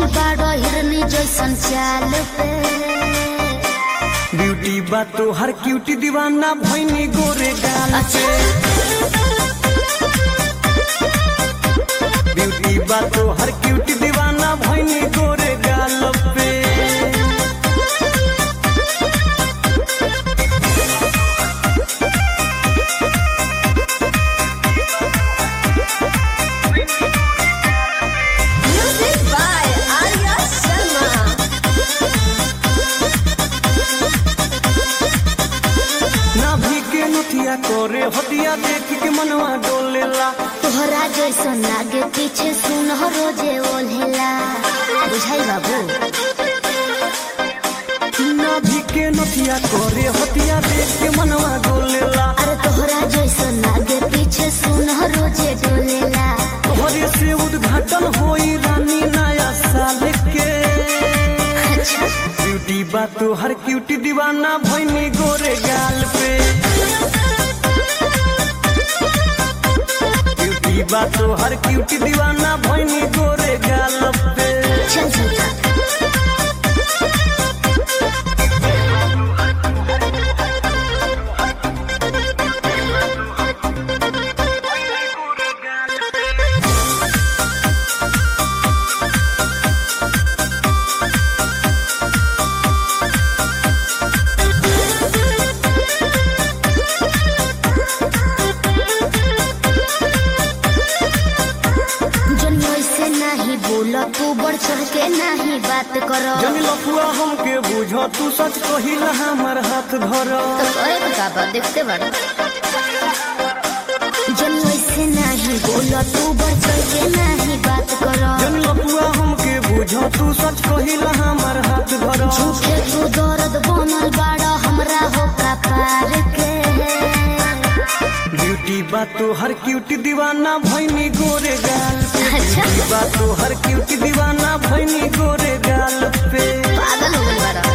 भइल बाड़ो हिरनी जैसन चाल पे ब्यूटी बा तो हर क्यूटी दीवाना भैनी गोरे गाल पे ब्यूटी बा तो हर क्यूटी दीवाना भैनी गोरे गाल पे Music by Arya Sharma. नाभि के नथिया करे हटिया देख के मनवा डोलेला तोहरा जैसन आगे पीछे सुन रोजे ओल्हेला बुझाई बाबू नाभि के नथिया करे हटिया देख के मनवा डोलेला अरे तोहरा जैसन आगे पीछे सुन रोजे डोलेला तोहरे से उद्घाटन होई रानी नया साल के अच्छा ब्यूटी बा तो हर क्यूटी दीवाना भैनी गोरे गाल पे ब्यूटी बा तो हर क्यूटी दीवाना भैनी गोरे गाल पे चल चल चल जनियो से नहीं बोल तू बढ़ चढ़ के नहीं बात करो जनी लफुआ हमके बुझ तू सच कहिला हमर हाथ धर तो करे तो का बात देखते बड़ा जनियो से नहीं बोल तू बढ़ चढ़ के नहीं बात करो जनी लफुआ हमके बुझ तू सच कहिला हमर हाथ धर झूठे तू दर्द बनल बाड़ा हमरा हो का पार के ब्यूटी बा तो हर क्यूटी दीवाना भैनी गोरे गाल पे अच्छा ब्यूटी बा तो हर क्यूटी दीवाना भैनी गोरे गाल पे पागल हो गई बाड़ा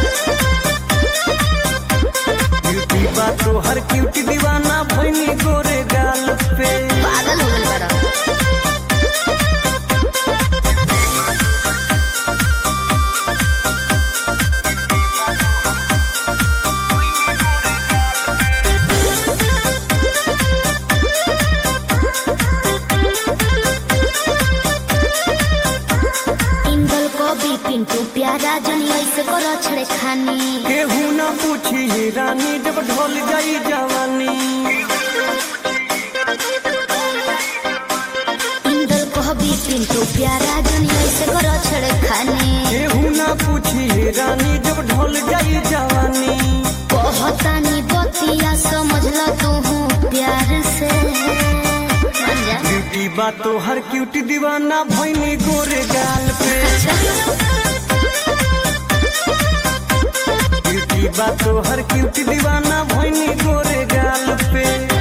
ब्यूटी बा तो हर क्यूटी दीवाना भैनी गोरे गाल पे पागल हो गई बाड़ा इंगल को भी पिंटू प्यारा जनी ऐसे करो छड़े खानी केहू ना पूछी हे रानी जब ढोल जाई जवानी इंगल को भी पिंटू प्यारा जनी ऐसे करो छड़े खानी केहू ना पूछी हे रानी जब ढोल जाई जवानी कहतानी बतिया समझ ल तू प्यार से मान जा ब्यूटी बा तो हर क्यूटी दीवाना भैनी गोरे गाल पे ब्यूटी बा तो हर क्यूटी दीवाना भैनी गोरे गाल पे